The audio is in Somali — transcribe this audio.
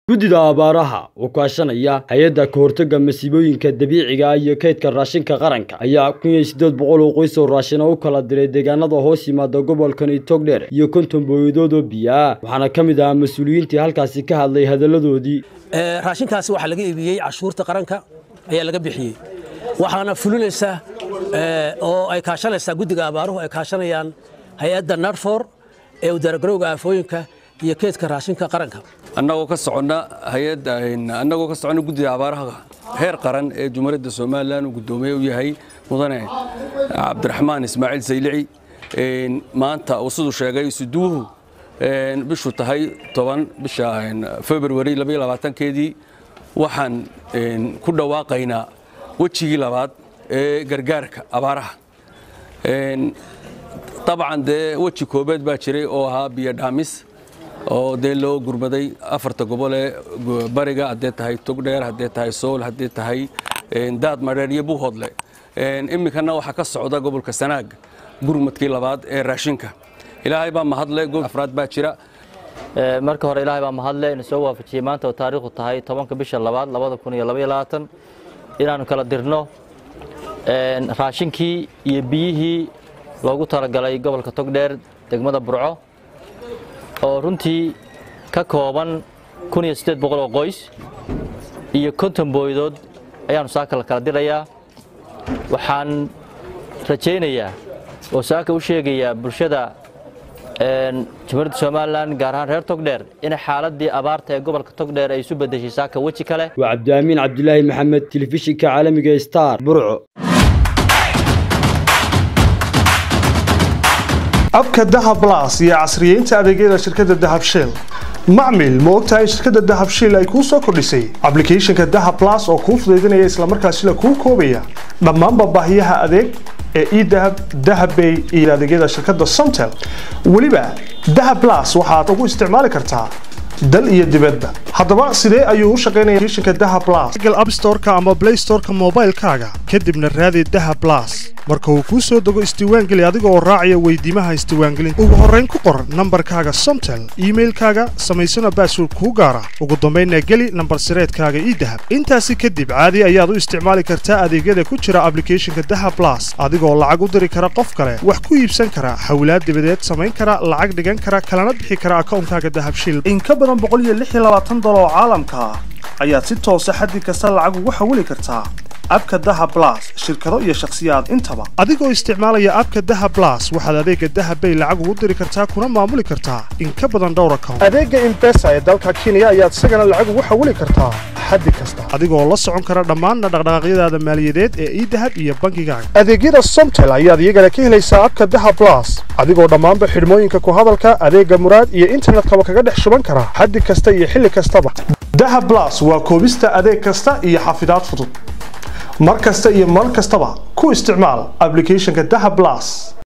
guddida abaaraha oo kaashanaya hay-adda ka hortagga masiibooyinka dabiiciga ah iyo kaydka raashinka qaranka ayaa kun iyo siddeed boqol oo qoys oo raashina u kala diray deegaanada hoos yimaada gobolkan itogdheer iyo konton booyadood oo biyo ah waxaana ka mid ahaa mas-uuliyiintii halkaasi ka hadlay hadalladoodii raashinkaasi waxaa laga iibiyey cashuurta qaranka ayaa laga bixiyey waxaana fulinaysaa oo ay kaashanaysaa guddiga abaaruhu ay kaashanayaan hay-adda narfor ee udaaragarowga aafooyinka iyo keedka raashinka qaranka annagoo ka soconna hay-adda annagoo ka soconna guddida abaaraha heer qaran ee jumhuuriyadda somalilan uu guddoomiye u yahay mudane cabdiraxmaan ismaaciil saylici maanta uu siduu sheegay isuduuhu bishu tahay toban bisha februari keedii waxaan ku dhawaaqaynaa wejigii labaad ee gargaarka abaaraha dabcan dee weji koobeed baa jiray oo ahaa biyo dhaamis oo dee loo gurmaday afarta gobol ee bariga haddee tahay togdheer haddee tahay sool haddee tahay daad madheer iyo buuhoodle iminkana waxaa ka socda gobolka sanaag gurmadkii labaad ee raashinka ilaahay baa mahadle goob afraad baa jira marka hore ilaahay baa mahadle ina soo waafajiyey maanta oo taariikhdu tahay tobanka bisha labaad labada kun iyo labaiyo labaatan inaannu kala dirno raashinkii iyo biyihii loogu talagalay gobolka togdheer degmada burco oo runtii ka kooban kun iyo siddeed boqol oo qoys iyo konton booydood ayaannu saaka la kala dirayaa waxaan rajaynayaa oo saaka u sheegayaa bulshada jamhuuriyadda somalilan gaar ahaan reer togdheer in xaaladii abaarta ee gobolka togdheer ay isu beddeshay saaka weji kale waa cabdiamiin cabdilaahi maxamed telefishinka caalamiga star burco abka dahab las iyo casriyeynta adeegyada shirkadda dahab shell macmil ma ogtahay shirkadda dahab shell ay kuu soo kordhisay ablicathonka dahab las oo kuu fudaydinaya islamarkaasila kuu koobaya dhammaanba baahiyaha adeeg ee edahab dahabbay iyo adeegyada shirkadda somtel weliba dahab las waxaad ugu isticmaali kartaa dal iyo dibadba haddaba sidee ayuu u shaqaynaya shinka daha blas google app storeka ama play storeka moobaylkaaga kadibna raadi daha blas marka uu kuu soo dego isdiiwaangeli adiga oo raacaya weydiimaha isdiiwaangelinta ugu horrayn ku qor nambarkaaga somtel iimailkaaga samaysana baasword kuu gaara ugu dambaynna geli nambar sireedkaaga ii dahab intaasi kadib caadi ayaad u isticmaali kartaa adeegyada ku jira ablicathonka daha blas adigoo lacag u diri kara qof kale wax ku iibsan kara hawlaad dibadeed samayn kara lacag dhigan kara kalana bixi kara akawnkaaga dahabshil oo caalamka ah ayaad si toosa xaddi kasta lacag ugu xawili kartaa abka daha blas shirkado iyo shakhsiyaad intaba adigoo isticmaalaya abka daha blas waxaad adeega dahabbay lacag ugu diri kartaa kuna maamuli kartaa in ka badan dhowr account adeega imbesa ee dalka kenya ayaad isagana lacag ugu xawili kartaa xaddi kasta adigoo la socon kara dhammaanna dhaqdhaqaaqyadaada maaliyadeed ee idahab iyo bankigaaga adeegyada somtel ayaad iyagana ka helaysaa abka daha blas adigoo dhammaanba xidhmooyinka ku hadalka adeega muraad iyo internetkaba kaga dhex shuban kara xaddi kasta iyo xilli kastaba daha blas waa koobista adeeg kasta iyo xafidaad fudud mar kasta iyo mar kastaba ku isticmaal ablicathonka daha blas